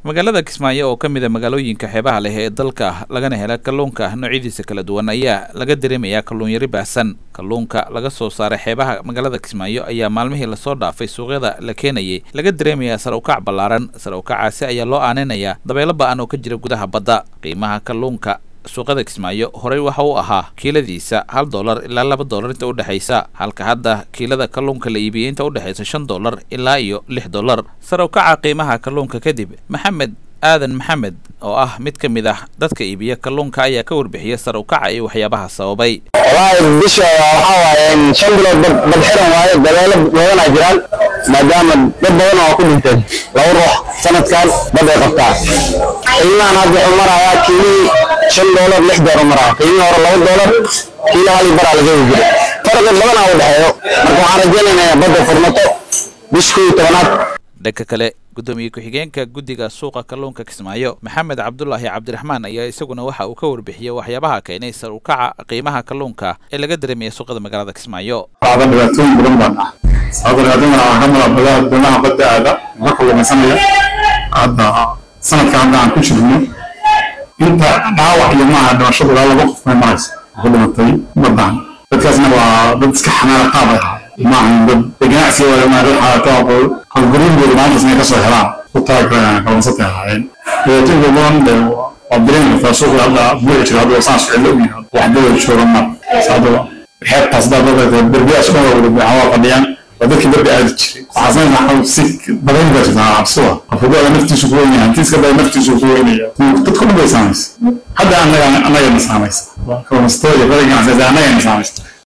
magaalada kismaayo oo ka mid a magaalooyinka xeebaha leh ee dalka lagana hela kalluunka noocyadiisa kala duwan ayaa laga dareemayaa kalluun yari baahsan kalluunka laga soo saaray xeebaha magaalada kismaayo ayaa maalmihii lasoo dhaafay suuqyada la keenayay laga dareemayaa sar ukac ballaaran sar ukacaasi ayaa loo aaninayaa dabeelo ba-an oo ka jira gudaha badda qiimaha kalluunka suuqada kismaayo horey waxa uu ahaa kiiladiisa hal dollar ilaa laba dollar inta udhexaysa halka hadda kiilada kalluunka la iibiyey inta udhexaysa shan dollar ilaa iyo lix dollar sar ukaca qiimaha kalluunka kadib maxamed aadan maxamed oo ah mid ka mid ah dadka iibiya kalluunka ayaa ka warbixiya sar ukaca iyo waxyaabaha sababay wallaahi bisha waxaa waaye shan bilood bad bad xiran waaye dabeelo badanaa jiraan maadaama dad badan oo ku dhinteen laba ruux sanadkan bad ay qabtaa qiimahan hadda wuxuu marayaa kiilihii shan doolar lix doolar maraya qiimihii hore laba doolar kiilo hal baraa laga heli jiray farqi badanaa u dhexeeyo marka waxaan rajaynaynaa badda furmato bishkii tobanaad dhanka kale guddoomiye ku-xigeenka guddiga suuqa kalluunka kismaayo maxamed cabdulaahi cabdiraxmaan ayaa isaguna waxa uu ka warbixiyey waxyaabaha keenay sar ukaca qiimaha kalluunka ee laga dareemaya suuqada magaalada kismaayo qaada dhibaatooyin badan baan ah sababta dhibaatooyin waxaa ka mid ah doonaha badda aada la kalluumaysanaya hadda sanadka hadda aan ku jirno inta dhaawac iyo maaha dhimashadu ilaa laba qof may maraysa ku dhimatay baddan dadkaasna waa dad iska xanaana qaab ay ahaa maahan dad ganacsi waa dad xaalato halguruurgooda maalintaas inay kasoo helaan ku taag kalluunsatay ahaayeen dhibaatooyinka badan de waa dareen kartaa suuqa hadda buuxi jira hadda saan socdo u yahay waxdada jooga mar hadda xeebtaas hadda dadka derbiyaas dhan waa wada buuxa waa fadhiyaan waa dadkii darbi aadi jiray waxaa samaysa si badan baa jirtaa cabsuwa qofkada naftiisu ku weynaya hantiiska baa naftiisu ku weynaya dadku dhan bay saamaysa hadda annaga annagana saamaysa kalluunsatooda iyo bada ganacsiga annagana saamaysa